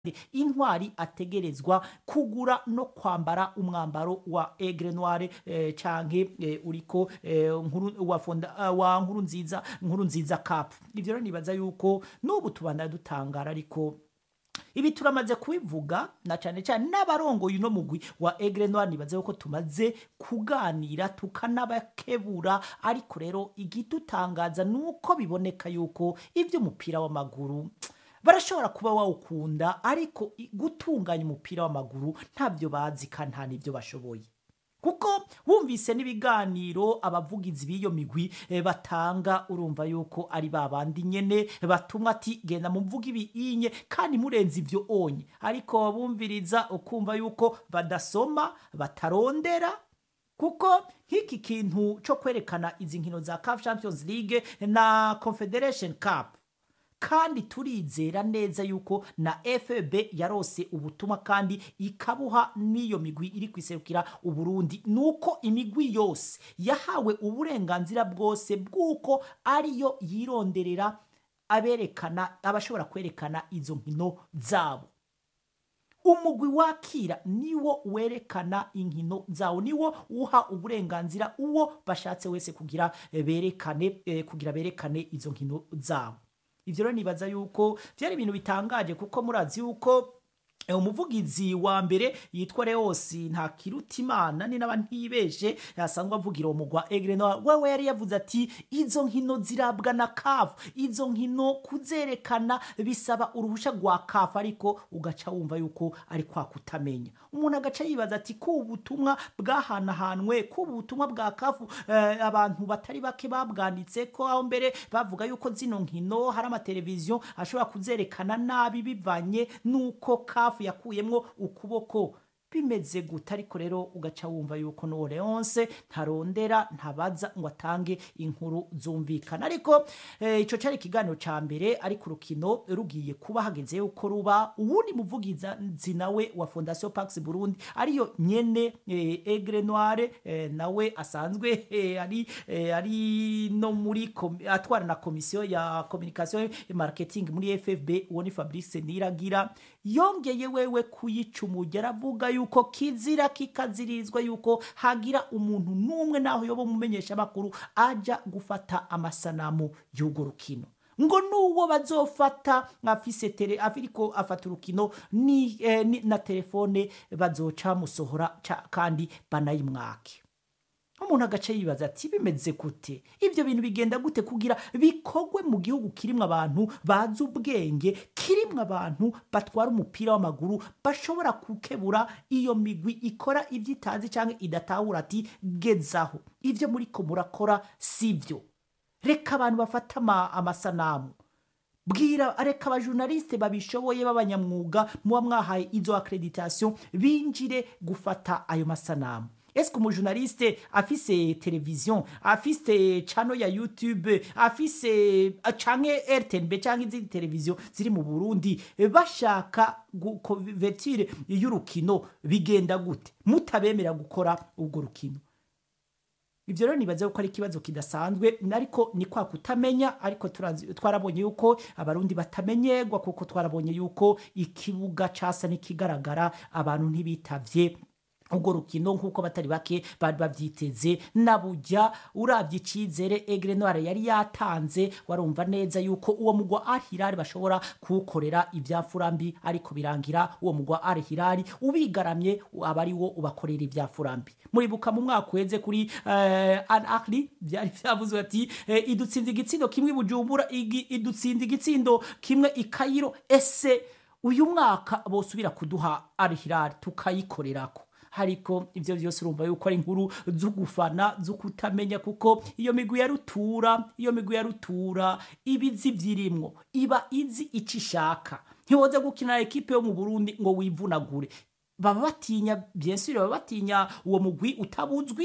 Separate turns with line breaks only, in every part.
intwari ategerezwa kugura no kwambara umwambaro wa Aigle Noire eh, canke eh, uriko eh, nkuru wa fonda uh, wa nkuru nziza nkuru nziza cup ivyo rero nibaza yuko n'ubu tubanda dutangara ariko ibi turamaze kubivuga na cyane cyane n'abarongoye uno mugwi wa Aigle Noire nibaze yuko tumaze kuganira tukanabakebura ariko rero igidutangaza nuko biboneka yuko ivy'umupira w'amaguru barashobora kuba wawukunda ariko i- gutunganya umupira w'amaguru ntabyo bazi kandi nta n'ibyo bashoboye kuko wumvise n'ibiganiro abavugizi b'iyo migwi eh, batanga urumva yuko ari ba bandi nyene batumwa ati genda mumvuga ibiyinye kandi murenze ivyo onye ariko wabumviriza ukumva yuko badasoma batarondera kuko nk'iki kintu cyo kwerekana izi nkino za CAF Champions League na Confederation Cup kandi turizera neza yuko na FB yarose ubutumwa kandi ikabuha n'iyo migwi iri kwiserukira uburundi nuko imigwi yose yahawe uburenganzira bwose bw'uko ariyo yironderera aberekana abashobora kwerekana izo nkino zabo umugwi wakira niwo werekana inkino zawo niwo uha uburenganzira uwo bashatse wese kugira eh, berekane eh, kugira berekane izo nkino zabo ivyo rero nibaza yuko vyari ibintu bitangaje kuko murazi yuko eh, umuvugizi wa mbere yitwa Leosi nta kirutimana ni naba ntibeshe asanzwe avugira uwo mugwa Aigle Noire wewe yari yavuze ati izo nkino zirabwa na CAF izo nkino kuzerekana bisaba uruhusha rwa CAF ariko ugaca wumva yuko ari kwa kutamenya umuntu agaca yibaza ati ko ubutumwa bwahanahanwe ko ubutumwa bwa CAF eh, abantu batari bake babwanditse ko aho mbere bavuga yuko zino nkino hari amateleviziyo ashobora kuzerekana nabi bivanye nuko CAF yakuyemwo ukuboko bimeze gute ariko rero ugaca wumva yuko n'uwo leonce ntarondera ntabaza ngo atange inkuru zumvikana ariko eh, ico cari ikiganiro ca mbere ariko urukino rugiye kuba hageze yuko ruba uwundi muvugizi nawe wa fondation pax burundi ariyo nyene eh, Aigle Noire eh, nawe asanzwe eh, ari eh, ari no muri kom- atwara na komisiyo ya communication et marketing muri FFB uwo ni Fabrice Niragira yongeye wewe kuyicumuja aravuga yuko kizira kikazirizwa yuko hagira umuntu n'umwe naho yoba umumenyesha makuru aja gufata amasanamu y'urwo rukino ngo nuwo bazofata afise tele afiriko afata urukino ni, eh, ni na telefone bazoca musohora ca- kandi banayimwake umuntu agace yibaza ati bimeze gute ibyo bintu bigenda gute kugira bikogwe mu gihugu kirimwo abantu bazi ubwenge kirimwo abantu batwara umupira w'amaguru bashobora gukebura iyo migwi ikora ibyo itazi cyangwa idatahura ati gezaho ibyo muriko murakora sibyo reka abantu bafata ama- amasanamu bwira reka abajurnaliste babishoboye b'abanyamwuga muba mwahaye izo accreditation binjire gufata ayo masanamu eske umujurnaliste afise televizion afise chano ya youtube afise canke rtnb canke izindi televiziyo ziri mu burundi bashaka kuvertire y'urukino bigenda gute mutabemera gukora urwo rukino ivyo rero nibaza yuko ari ikibazo kidasanzwe ariko ni kwa kutamenya ariko turazi- twarabonye yuko abarundi batamenyerwa kuko twarabonye yuko ikibuga casa n'ikigaragara abantu ntibitavye urwo rukino nk'uko batari bake bari bavyiteze nabujya uravye icizere Aigle Noire yari yatanze warumva neza yuko uwo mugwa Al Hilal bashobora kuwukorera ivyafura ariko birangira uwo mugwa Al Hilal ubigaramye aba ari wo ubakorera ivyafura mbi muribuka mu mwaka uheze kuri eh, Al Ahly vyari vyavuzwe ati eh, idutsinze igitsindo kimwe i Bujumbura igi- idutsinze igitsindo kimwe i Cairo ese uyu mwaka bosubira kuduha Al Hilal tukayikorerako ariko ivyo vyose urumva yuko ari inkuru zo gufana zo kutamenya kuko iyo migwi ya rutura iyo migwi ya rutura ibizi vyirimwo iba izi ico ishaka ntiwoza gukina na ekipe yo mu burundi ngo wivunagure baba batinya bien sûr baba batinya uwo mugwi utabuzwi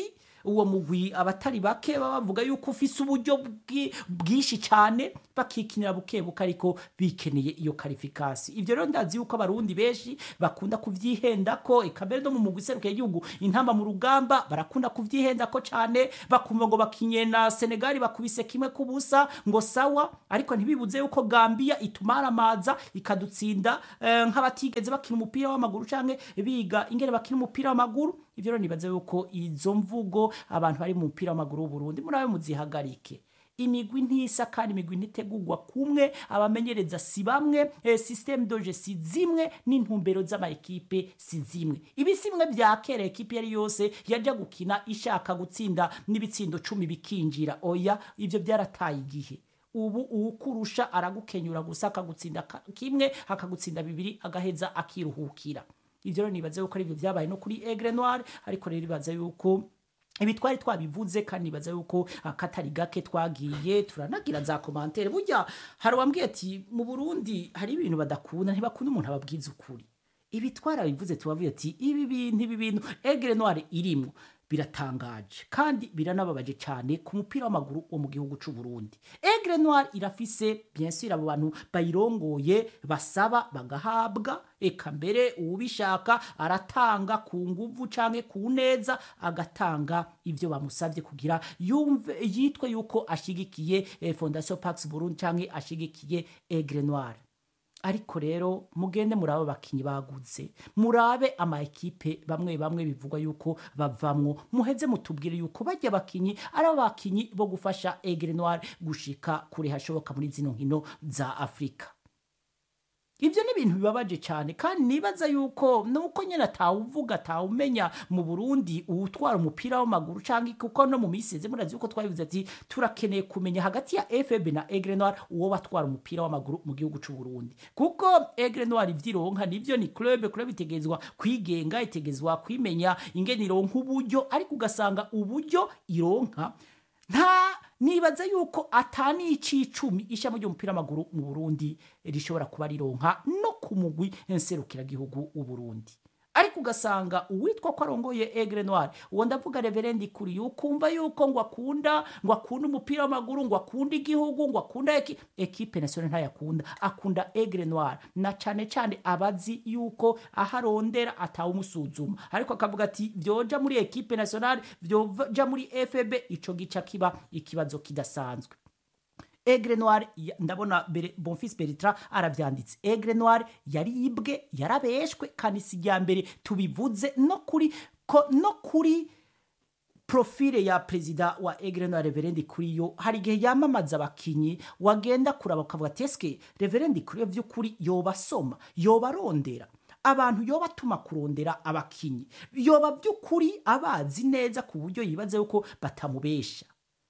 uwo mugwi abatari bake baba bavuga yuko ufise uburyo bwi- bwinshi cyane bakikinira buke buke ariko bikeneye iyo karifikasi ivyo rero ndazi yuko abarundi benshi bakunda kuvyihenda ko eka mbere no mu mugwi serukiye igihugu intamba mu rugamba barakunda kuvyihenda ko cyane bakumva ngo bakinye na Senegal bakubise kimwe kubusa ngo sawa ariko ntibibuze yuko Gambia itumaramaza ikadutsinda eh, nk'abatigeze bakina umupira w'amaguru canke biga ingene bakina umupira w'amaguru ivyo rero nibaze yuko izo mvugo abantu bari mu mupira w'amaguru w'u Burundi murabe muzihagarike imigwi ntisa kandi imigwi ntitegurwa kumwe abamenyereza si bamwe eh, systeme doje si zimwe n'intumbero z'amaekipe si zimwe ibi si bimwe vya kera ekipe yari yose yaja gukina ishaka gutsinda n'ibitsindo cumi bikinjira oya ivyo byarataye igihe ubu uwukurusha aragukenyura gusa akagutsinda ka- kimwe akagutsinda bibiri agaheza akiruhukira ivyo rero nibaze yuko arivyo vyabaye no kuri Aigle Noir ariko rero ibaza yuko ibi twari twabivuze kandi nibaza yuko akatari gake twagiye turanagira za komantere burya hari uwambwiye ati mu burundi hari ibintu badakunda ntibakunda umuntu ababwiza ukuri ibi twarabivuze tubavuye ati ibi bintu ibi bintu egre noire irimwo biratangaje kandi biranababaje cyane ku mupira w'amaguru wo mu gihugu cy'u Burundi egre noire irafise bien sûr abo bantu bayirongoye basaba bagahabwa eka mbere uwubishaka aratanga ku nguvu canke ku neza agatanga ivyo bamusavye kugira yumve yitwe yuko ashigikiye eh, Fondation Pax Burundi canke ashigikiye Aigle Noir ariko rero mugende murabe abakinyi baguze murabe ama ekipe bamwe bamwe bivugwa yuko bavamwo muheze mutubwire yuko bajya abakinyi ari abakinyi bo gufasha Aigle Noir gushika kure hashoboka muri zino nkino za Afrika Ivyo ni ibintu bibabaje cyane kandi nibaza yuko nuko nyene atawuvuga atawumenya mu Burundi uwutwara umupira w'amaguru canke kuko no mu miseze murazi yuko twabivuze ati turakeneye kumenya hagati ya FB na Aigle Noir uwo batwara umupira w'amaguru mu gihugu c'u Burundi kuko Aigle Noir ivyironka nivyo ni club club itegezwa kwigenga itegezwa kwimenya ingene ironka uburyo ariko ugasanga uburyo ironka nta nibaza yuko atani icicumi ishami ry'umupira w'amaguru mu Burundi rishobora kuba rironka no ku mugwi nserukira gihugu u Burundi ariko ugasanga uwitwa ko arongoye Aigle Noir uwo ndavuga Reverend kuri ukumva yuko ngo akunda ngo akunda umupira w'amaguru ngo akunda igihugu ngo akunda eki, ekipe nationale ntayakunda akunda Aigle Noir na cane cane abazi yuko aharondera atawumusuzuma ariko akavuga ati vyoja muri ekipe nationale vyoja muri FB ico gica kiba ikibazo kidasanzwe Aigle Noir ya- ndabona Bere- Bonfils Bertrand aravyanditse Aigle Noir yaribwe yarabeshwe kandi si rya mbere tubivuze no kuri ko, no kuri profile ya perezida wa Aigle Noir Reverend Kuriyo hari igihe yamamaza abakinyi wagenda kuraba ukavuga ati eske Reverend Kuriyo vy'ukuri yobasoma yobarondera abantu yoba atuma kurondera abakinyi yoba by'ukuri abazi neza ku buryo yibaza yuko batamubesha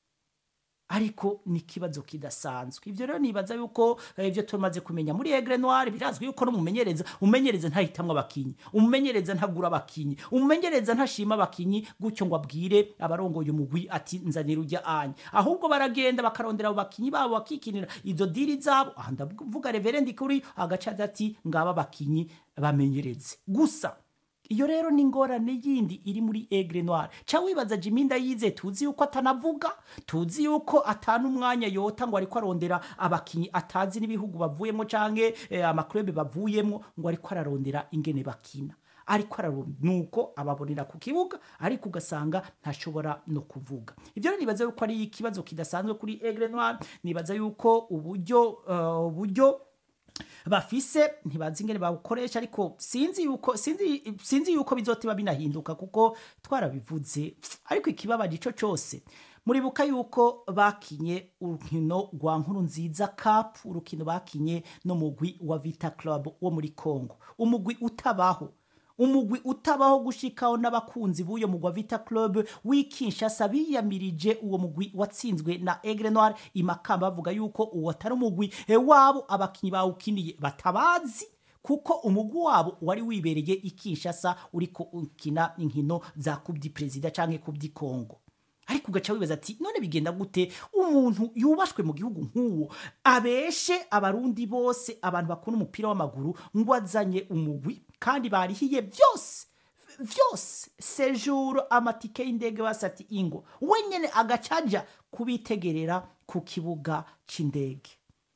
ariko ni ikibazo kidasanzwe ivyo rero nibaza yuko eh, ivyo tumaze kumenya muri Aigle Noir birazwi yuko n'umumenyereza umumenyereza ntahitamwe abakinyi umumenyereza ntagura abakinyi umumenyereza ntashima abakinyi gutyo ngo abwire abarongoye umugwi ati nzanira ujya anya ahubwo baragenda bakarondera abo bakinyi babo bakikinira izo diri zabo aha ndavuga reverend kuri agaca ati ngaba abakinyi bamenyereze gusa iyo rero ni ingorane yindi iri muri Aigle Noir ca wibaza Jimmy Ndayize tuzi yuko atanavuga tuzi yuko atana umwanya yota ngo ariko arondera abakinyi atazi n'ibihugu bavuyemo canke eh, amaklube bavuyemo ngo ariko ararondera ingene bakina ariko ararondera nuko ababonera ku kibuga ariko ugasanga ntashobora no kuvuga ivyo rero nibaza yuko ari ikibazo kidasanzwe kuri Aigle Noir nibaza yuko uburyo uh, uburyo bafise ntibazi ingene bawukoresha ariko sinzi yuko sinzi sinzi yuko bizotiba binahinduka kuko twarabivuze ariko ikibabaje ico cose muribuka yuko bakinye urukino rwa nkuru nziza cup urukino bakinye no mugwi wa Vita Club wo muri Congo umugwi utabaho umugwi utabaho gushikaho n'abakunzi b'uyo mugwa Vita Club w'ikinshasa biyamirije uwo mugwi watsinzwe na Aigle Noir imakamba bavuga yuko uwo atari umugwi e, wabo abakinyi bawukiniye batabazi kuko umugwi wabo wari wibereye ikinshasa uriko ukina inkino za Coupe du President canke Coupe du Congo ariko ugaca wibaza ati none bigenda gute umuntu yubashwe mu gihugu nk'uwo abeshe abarundi bose abantu bakunda umupira w'amaguru ngo azanye umugwi kandi barihiye byose vyose sejuru amatike y'indege basati ingo wenyene agacaja kubitegerera ku kibuga c'indege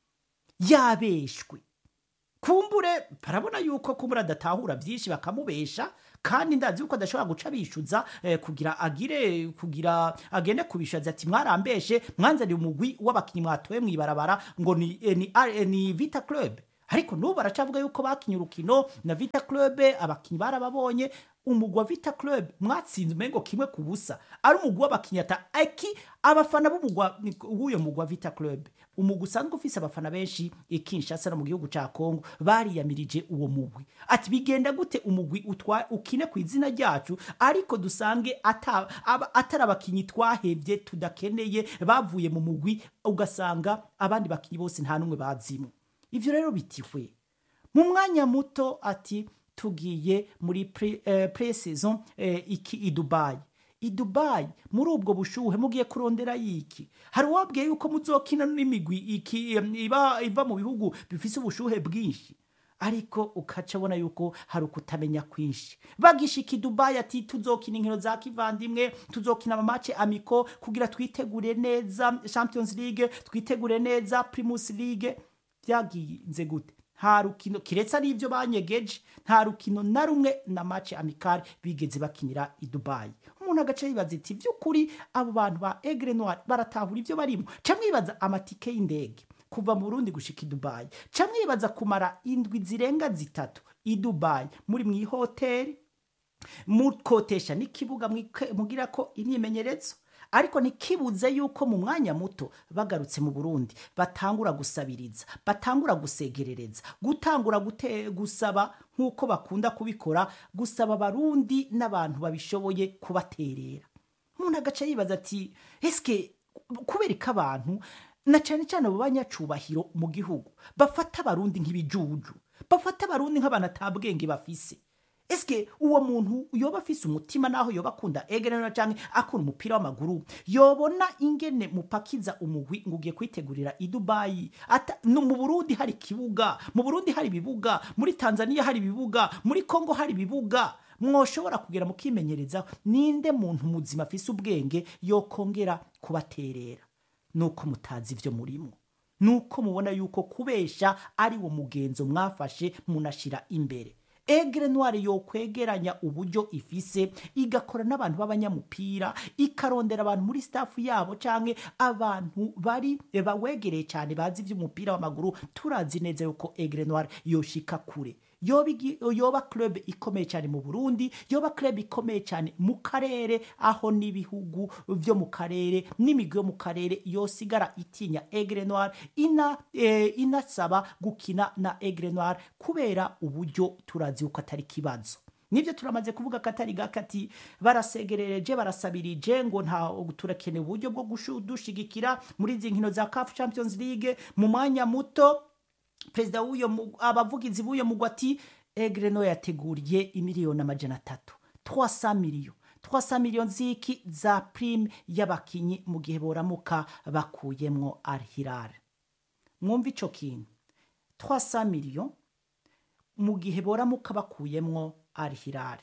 yabeshwe kumbure barabona yuko kumbura adatahura vyinshi bakamubesha kandi ndazi yuko adashobora guca bishuza eh, kugira agire kugira agende kubishaza ati mwarambeshe mwanzaniye umugwi w'abakinyi mwatoye mwibarabara ngo ni, eh, ni, eh, ni Vita Club ariko n'ubu baracavuga yuko bakinye urukino na Vita Club abakinyi barababonye umugwi wa Vita Club mwatsinze umengo kimwe ku busa ari umugwi w'abakinyi ata aki abafana b'umugwa w'uyo mugwi wa Vita Club umugwi usanzwe ufise abafana benshi i Kinshasa no mu gihugu ca Kongo bariyamirije uwo mugwi ati bigenda gute umugwi utwa ukine ku izina ryacu ariko dusange ata, aba, atari abakinyi twahevye tudakeneye bavuye mu mugwi ugasanga abandi bakinyi bose nta numwe bazimwe ivyo rero bitihwe mu mwanya muto ati tugiye muri pre, eh, pre-saison eh, iki i Dubai i Dubai muri ubwo bushuhe mugiye kurondera yiki hari uwabwiye yuko muzokina n'imigwi iki em, iba iva mu bihugu bifise ubushuhe bwinshi ariko ukaca abona yuko hari ukutamenya kwinshi bagishika i Dubai ati tuzokina inkino za kivandimwe tuzokina amamace amiko kugira twitegure neza Champions League twitegure neza Primus League byagize gute nta rukino kiretse ari ibyo banyegeje nta rukino na rumwe na match amicale bigeze bakinira i Dubai umuntu agace yibaza iti by'ukuri abo bantu ba Aigle Noir baratahura ibyo barimo ca mwibaza amatike y'indege kuva mu Burundi gushika i Dubai ca mwibaza kumara indwi zirenga zitatu i Dubai muri mu ihoteli mukotesha n'ikibuga mwike- mugira ko imyimenyerezo ariko ntikibuze yuko mu mwanya muto bagarutse mu Burundi batangura gusabiriza batangura gusegerereza gutangura gute, gusaba nk'uko bakunda kubikora gusaba abarundi n'abantu babishoboye kubaterera umuntu agaca yibaza ati eske kubera ko abantu na cyane cyane abo banyacubahiro mu gihugu bafata abarundi nk'ibijuju bafata abarundi nk'abantu atabwenge bafise eske uwo muntu yoba afise umutima naho yoba akunda egerana canke akunda umupira w'amaguru yobona ingene mupakiza umugwi ngo ugiye kwitegurira i Dubai ata no mu Burundi hari kibuga mu Burundi hari ibibuga muri Tanzania hari ibibuga muri Kongo hari ibibuga mwoshobora kugera mukimenyereza ninde muntu muzima afise ubwenge yokongera kubaterera nuko mutazi ivyo murimo nuko mubona yuko kubesha ari wo mugenzo mwafashe munashira imbere egre noire yokwegeranya uburyo ifise igakora n'abantu b'abanyamupira ikarondera abantu muri staff yabo canke abantu bari bawegereye cyane bazi ivy'umupira w'amaguru turazi neza yuko egre noire yoshika kure yoba igi- yoba club ikomeye cyane mu Burundi yoba club ikomeye cyane mu karere aho n'ibihugu vyo mu karere n'imigwi yo mu karere yosigara itinya Aigle Noir ina eh, inasaba gukina na Aigle Noir kubera uburyo turazi uko atari kibazo nibyo turamaze kuvuga ko atari gakati barasegerereje barasabirije ngo nta turakeneye uburyo bwo gushu- dushigikira muri izi nkino za CAF Champions League mu mwanya muto perezida w'uyo mu- abavugizi b'uyo mugwi ati egre no yateguriye imiliyoni amajana atatu 300 miliyo 300 miliyo ziki za prime y'abakinyi mu gihe boramuka bakuyemwo Al Hilal mwumva ico kintu 300 miliyo mu gihe boramuka bakuyemwo Al Hilal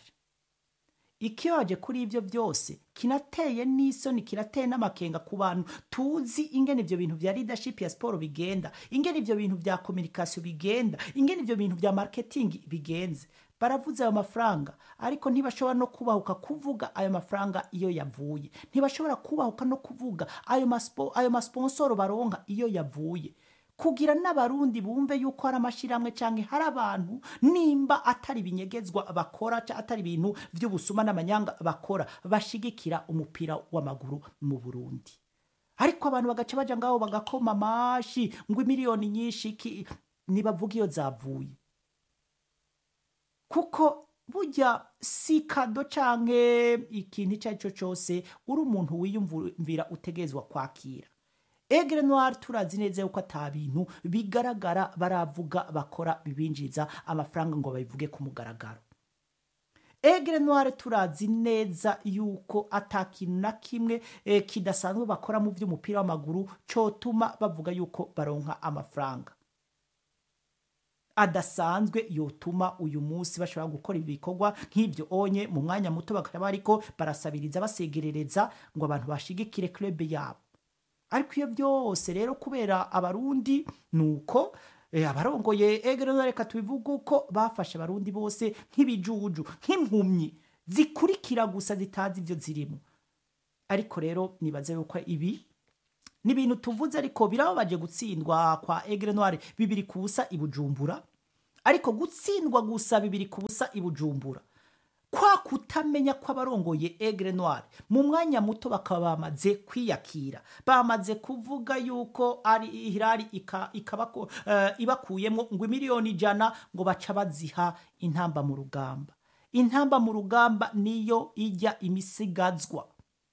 ikibaje kuri ibyo byose kinateye n'isoni kirateye n'amakenga ku bantu tuzi ingene ibyo bintu vya leadership ya siporo bigenda ingene ibyo bintu vya communication bigenda ingene ibyo bintu vya marketing bigenze baravuze ayo mafaranga ariko ntibashobora no kubahuka kuvuga ayo mafaranga iyo yavuye ntibashobora kubahuka no kuvuga ayo maspo, ayo masponsoro baronka iyo yavuye kugira n'abarundi bumve yuko hari amashyirahamwe cyangwa hari abantu nimba atari ibinyegezwa bakora cyangwa atari ibintu by'ubusuma n'amanyanga bakora bashigikira umupira w'amaguru mu burundi ariko abantu bagaca baja ngaho bagakoma amashi ngo imiliyoni nyinshi ki- nibavuga iyo zavuye kuko burya si kado canke ikintu icyo ari cyo cyose uri umuntu wiyumvira utegerezwa kwakira egre noir turazi neza yuko ata bintu bigaragara baravuga bakora bibinjiriza amafaranga ngo babivuge ku mugaragaro egre noir turazi neza yuko ata kintu na kimwe eh, kidasanzwe bakora mu by'umupira w'amaguru cotuma bavuga yuko baronka amafaranga adasanzwe yotuma uyu munsi bashobora gukora ibikorwa nk'ibyo onye mu mwanya muto bakaba ariko barasabiriza basegerereza ngo abantu bashigikire club yabo ariko iyo byose rero kubera abarundi ni uko eh, abarongoye egero reka tubivuge uko bafashe abarundi bose nk'ibijuju nk'impumyi zikurikira gusa zitazi ibyo zirimo ariko rero nibaze yuko ibi ni ibintu tuvuze ariko birababaje gutsindwa kwa egre noire bibiri ku busa i bujumbura ariko gutsindwa gusa bibiri ku busa i bujumbura kwa kutamenya kw'abarongoye egre noire mu mwanya muto bakaba bamaze kwiyakira bamaze kuvuga yuko ari hirari ika, ikabako, uh, ibakuyemo ngo miliyoni ijana ngo baca baziha intamba mu rugamba intamba mu rugamba niyo ijya imisigazwa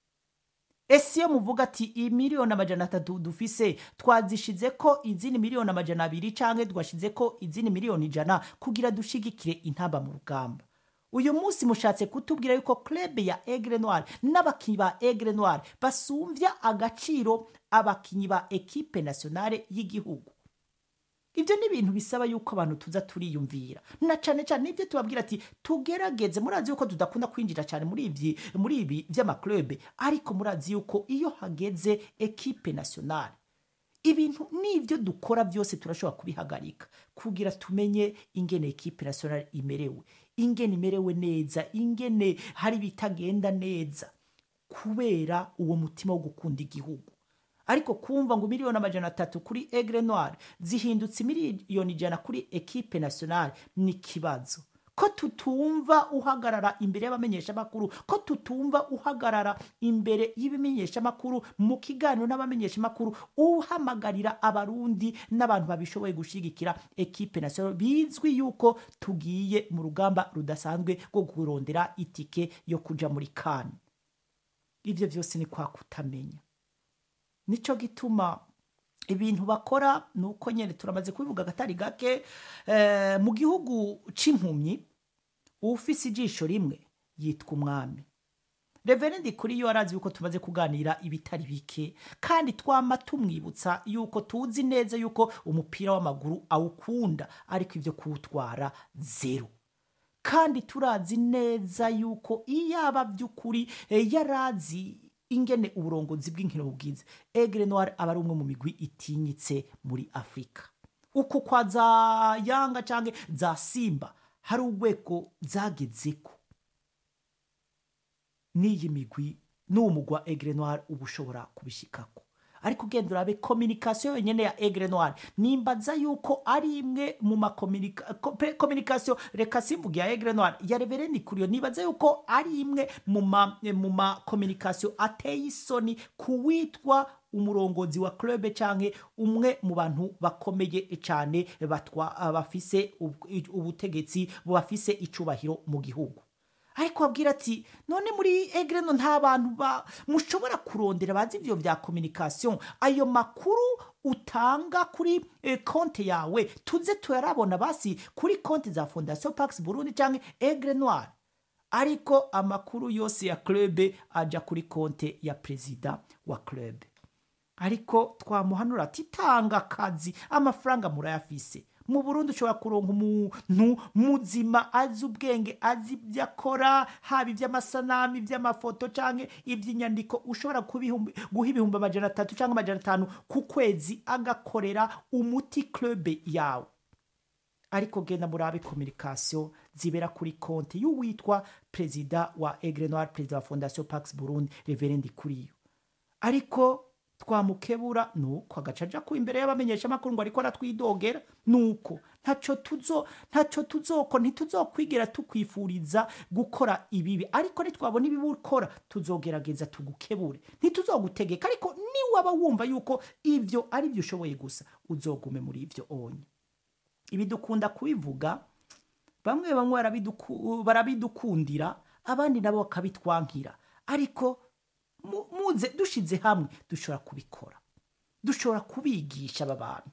ese iyo muvuga ati imiliyoni amajana atatu dufise twazishize ko izindi miliyoni amajana abiri canke twashize ko izindi miliyoni ijana kugira dushigikire intamba mu rugamba uyu munsi mushatse kutubwira yuko club ya Aigle Noir n'abakinyi ba Aigle Noir basumvya agaciro abakinyi ba equipe nationale y'igihugu ibyo ni ibintu bisaba yuko abantu tuza turiyumvira na cane cane nibyo tubabwira ati tugerageze murazi yuko tudakunda kwinjira cyane muri ibi muri ibi vy'amaklube ariko murazi yuko iyo hageze equipe nationale ibintu nibyo dukora byose turashobora kubihagarika kugira tumenye ingene equipe nationale imerewe ingene imerewe neza ingene hari bitagenda neza kubera uwo mutima wo gukunda igihugu ariko kumva ngo miliyoni amajana atatu kuri egre noire zihindutse miliyoni ijana kuri equipe nationale ni ikibazo ko tutumva uhagarara imbere y'abamenyeshamakuru ko tutumva uhagarara imbere y'ibimenyeshamakuru mu kiganiro n'abamenyeshamakuru uhamagarira abarundi n'abantu babishoboye gushigikira equipe nationale bizwi yuko tugiye mu rugamba rudasanzwe rwo kurondera itike yo kuja muri kane ivyo vyose ni kwa kutamenya nico gituma ibintu bakora ni uko nyine turamaze kubivuga agatari gake eh, mu gihugu c'impumyi ufise ijisho rimwe yitwa umwami reverendi kuri yo arazi yuko tumaze kuganira ibitari bike kandi twama tumwibutsa yuko tuzi neza yuko umupira w'amaguru awukunda ariko ibyo kuwutwara zero kandi turazi neza yuko iyaba by'ukuri eh, yarazi ingene uburongozi bw'inkino bubwize egre noir aba ari umwe mu migwi itinyitse muri afurika uko kwa za yanga canke za simba hari urwego zagezeko n'iyi migwi n'uwo mugwa egre noir uba ushobora kubishikako ariko ugenda urabe kominikasiyo yonyine ya egre noir nimbaza yuko ari imwe mu makominikasiyo reka simvuge ya egre noir ya revereni kuriyo nibaza yuko ari imwe mu makominikasiyo ateye isoni ku witwa umurongozi wa club canke umwe mu bantu bakomeye cyane bafise ubutegetsi bafise icubahiro mu gihugu ariko babwira ati none muri egreno nta bantu ba mushobora kurondera bazi ivyo vya communication ayo makuru utanga kuri eh, konte yawe tuze tuyarabona basi kuri konte za fondation pax burundi canke egre noir ariko amakuru yose ya club aja kuri konte ya perezida wa club ariko twamuhanura ati tanga akazi amafaranga murayafise mu burundi ushobora kuronka umuntu muzima azi ubwenge azi ibyo akora haba iby'amasanamu iby'amafoto cyangwa iby'inyandiko ushobora guha ibihumbi amajana atatu cyangwa amajana atanu ku kwezi agakorera umuti club yawe ariko genda murabe kominikasiyo zibera kuri konti y'uwitwa perezida wa egre noir perezida wa fondation pax burundi reverendi kuriyo ariko twamukebura nuko agacaja ku imbere y'abamenyesha makuru ngo ariko aratwidogera nuko ntaco tuzo ntaco tuzoko ntituzokwigera tukwifuriza gukora ibibi ariko nitwabona ibibi ukora tuzogerageza tugukebure ntituzogutegeka ariko niwaba wumva yuko ivyo ari byo ushoboye gusa uzogume muri ivyo onye ibi dukunda kubivuga bamwe bamwe barabidukundira abandi nabo bakabitwankira ariko muze dushize hamwe dushobora kubikora dushobora kubigisha aba bantu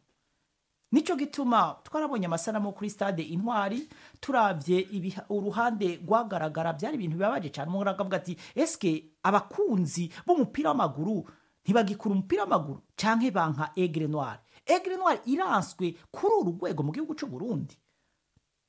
nicyo gituma twarabonye amasanamu kuri stade intwari turabye uruhande rwagaragara byari ibintu bibabaje cyane umuntu akavuga ati eske abakunzi b'umupira w'amaguru ntibagikura umupira w'amaguru cyangwa banka egre noir egre noir iranswe kuri uru rwego mu gihugu cy'u Burundi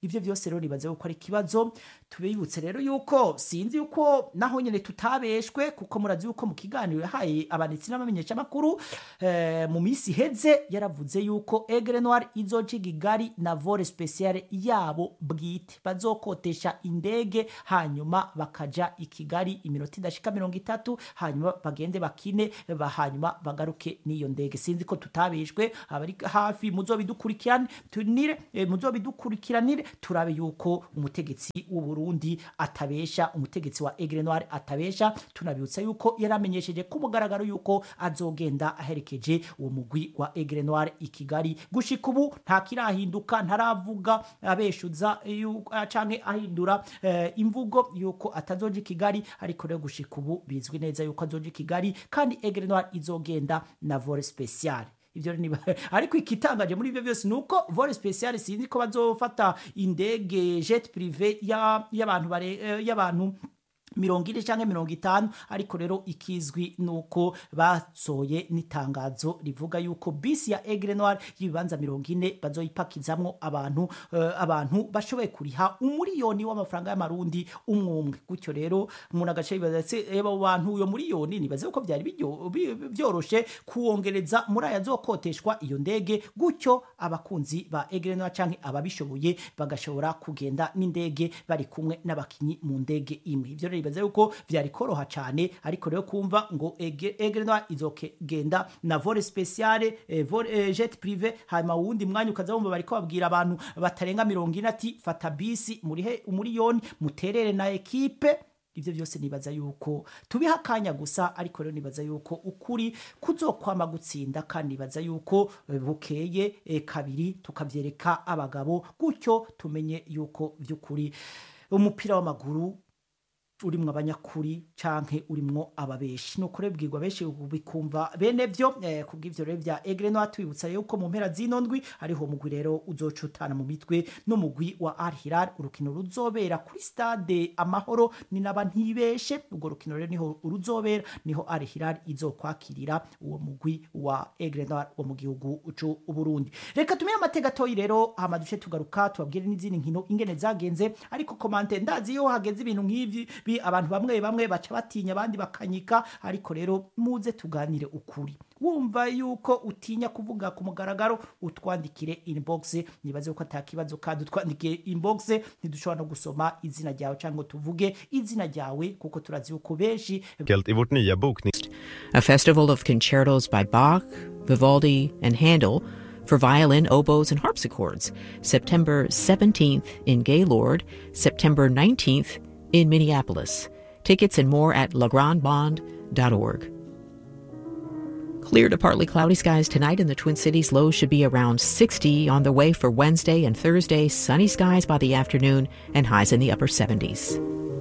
ivyo vyose rero nibaze yuko ari ikibazo tubibutse rero yuko sinzi yuko naho nyene tutabeshwe kuko murazi yuko mu kiganiro yahaye abanitsi n'abamenyeshamakuru eh, mu misi iheze yaravuze yuko Aigle Noir izoca igigari na vore speciale yabo bwite bazokotesha indege hanyuma bakaja i Kigali iminota idashika mirongo itatu hanyuma bagende bakine ba hanyuma bagaruke n'iyo ndege sinzi ko tutabeshwe abari hafi muzobidukurikirane tunire eh, muzobidukurikiranire turabe yuko umutegetsi w'u Burundi atabesha umutegetsi wa Aigle Noir atabesha tunabibutsa yuko yaramenyesheje ku mugaragaro yuko azogenda aherekeje uwo mugwi wa Aigle Noir i Kigali gushika ubu nta kirahinduka ntaravuga abeshuza yu- ah, canke ahindura eh, imvugo yuko atazoja i Kigali ariko rero gushika ubu bizwi neza yuko azoja i Kigali kandi Aigle Noir izogenda na vore speciale ivyo rero niba ariko ikitangaje muri ivyo byose ni uko vore speciale sinzi ko bazofata indege jet privé ya- y'abantu bare- eh, y'abantu mirongo ine canke mirongo itanu ariko rero ikizwi nuko basohoye n'itangazo rivuga yuko bisi ya Aigle Noir y'ibibanza mirongo ine bazoyipakizamwo abantu eh, abantu bashoboye kuriha umuriyoni w'amafaranga y'amarundi umwe umwe gutyo rero umuntu agace yibaza ese eba abo bantu uyo muriyoni nibaze ko byari biryo- bi- byoroshe kuwongereza muri aya azokoteshwa iyo ndege gutyo abakunzi ba Aigle Noir canke ababishoboye bagashobora kugenda n'indege bari kumwe n'abakinyi mu ndege imwe ivyo rero nibaza yuko vyari koroha cane ariko rero kumva ngo Aigle Aigle Noir izogenda na vore speciale eh, vore eh, jet privé hanyuma uwundi mwanya ukaza wumva bariko babwira abantu batarenga mirongo ine ati fata bisi murihe umuriyoni muterere na ekipe ivyo byose nibaza yuko tubiha akanya gusa ariko rero nibaza yuko ukuri kuzokwama gutsinda kandi nibaza yuko eh, bukeye eh, kabiri tukavyereka abagabo gutyo tumenye yuko vy'ukuri umupira w'amaguru urimwo abanyakuri canke urimwo ababeshi nuko rero bwirwa benshi bikumva bene vyo eh, kubw'ivyo rero vya Aigle Noir twibutsa yuko mu mpera zino ndwi ariho mugwi rero uzocutana mu mitwe n'umugwi wa Al Hilal urukino ruzobera kuri stade Amahoro ni naba ntibeshe urwo rukino rero niho ruzobera niho Al Hilal izokwakirira uwo mugwi wa Aigle Noir wo mu gihugu c'u Burundi reka tumenye amateka toyi rero hama duce tugaruka tubabwire n'izindi nkino ingene zagenze ariko komante ndazi iyo hageze ibintu nk'ivyi bi abantu bamwe bamwe baca batinya abandi bakanyika ariko rero muze tuganire ukuri wumva yuko utinya kuvuga ku mugaragaro utwandikire inbox nibaze yuko atakibazo kandi utwandikire inbox ntidushobora no gusoma izina ryawe cyangwa tuvuge izina ryawe kuko turazi yuko benshi
enkelt i vårt nya boknings...
a festival of concertos by Bach, Vivaldi, and Handel for violin, oboes, and harpsichords, September 17th in Gaylord, September 19th in Minneapolis. Tickets and more at legrandbond.org. Clear to partly cloudy skies tonight in the Twin Cities. Lows should be around 60 on the way for Wednesday and Thursday. Sunny skies by the afternoon and highs in the upper 70s.